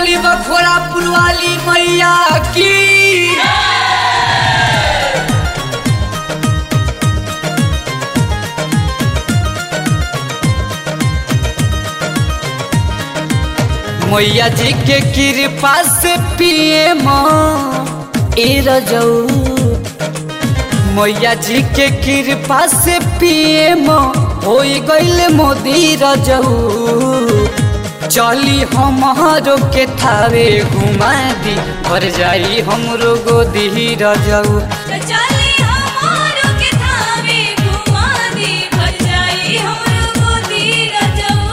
बोली बखोरा पुलवाली मैया की मैया जी के कृपा से पिए ए रजऊ मैया जी के कृपा से पिए हो गईल मोदी रजऊ चली हमारो के थावे घुमा दी भर जाई हमरो गोदी रजऊ चली हमारो के थावे घुमा दी भर जाई हमरो गोदी रजऊ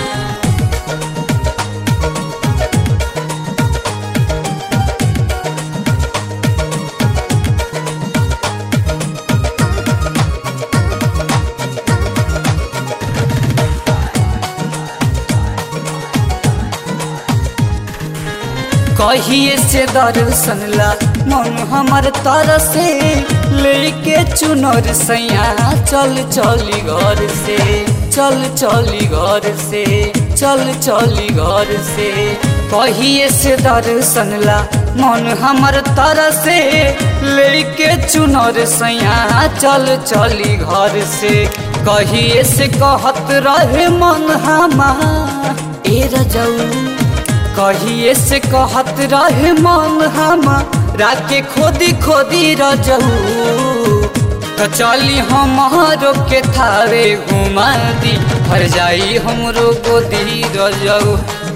कहिए से दर्शन ला मन हमर तर से लेके चुनर सैया चल चली घर से चल चली घर से चल चली घर से कहिए से दर्शन ला मन हमर तर से लेके चुनर सैया चल चली घर से कहिए से कहत रहे मन हमार ए रजऊ कहिए से कहत रहे मन हम राके खोदी खोदी रजऊ तो चली हमारो के थावे घुमा दी भर जाई हमरो गोदी रजऊ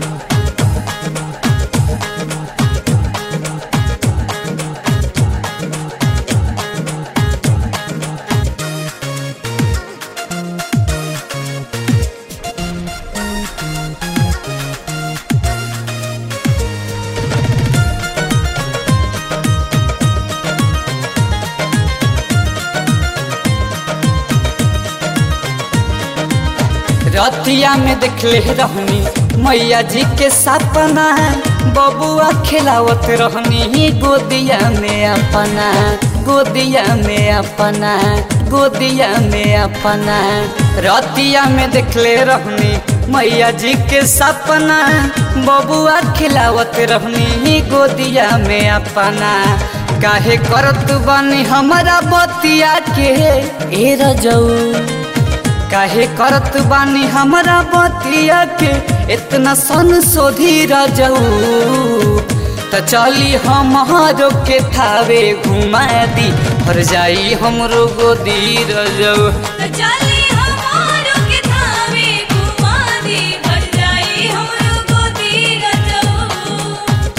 रतिया में देखले रहनी मैया जी के सपना बबुआ खिलावत रहनी गोदिया में अपना गोदिया में अपना गोदिया में अपना रतिया में देखले रहनी मैया जी के सपना बबुआ खिलावत रहनी गोदिया में अपना काहे करत बनी हमारा बतिया के ए रजऊ काहे करत बानी हमरा बतिया के इतना सन सोधी रजऊ त चली हमारो के थावे घुमा दी भर जाई हमरो गोदी रजऊ चली हमारो के थावे घुमा दी भर जाई हमरो गोदी रजऊ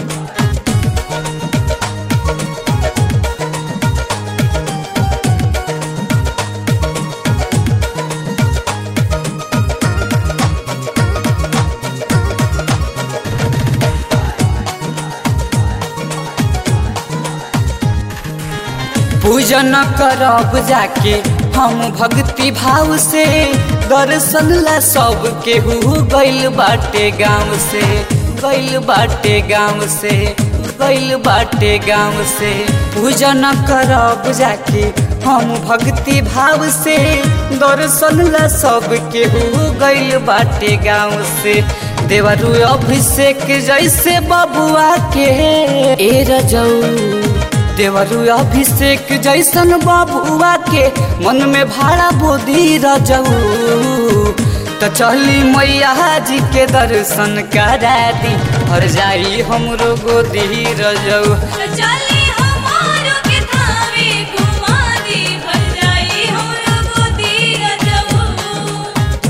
पूजन करब जाके हम भक्ति भाव से दर्शन ला सब केहू गइल बाटे गाँव से गइल बाटे गाँव से गइल बाटे गाँव से पूजन करब जाके हम भक्ति भाव से दर्शन ला सब केहू गइल बाटे गाँव से देवरू अभिषेक जैसे बबुआ के ए रजऊ देवरू अभिषेक जैसन बबुआ के मन में भाड़ा बोधी रजऊ तो चली मैया जी के दर्शन करा दी भर जाई हमरो गोदी रजऊ चली हमारो के थावे घुमा दी भर जाई हमरो गोदी रजऊ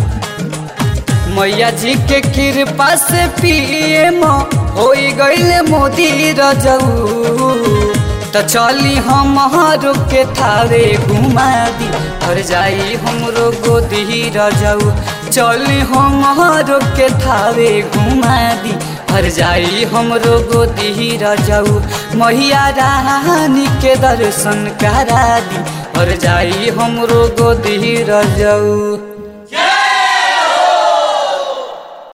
मैया जी के कृपा से पिए हो गईल मोदी रजऊ तो चली हमारो के थावे घुमा दी भर जाई हमरो गोदी रजऊ चली हमारो के थावे घुमा दी भर जाई हमरो गोदी रजऊ मैया रानी के दर्शन करा दी भर जाई हमरो गोदी रजऊ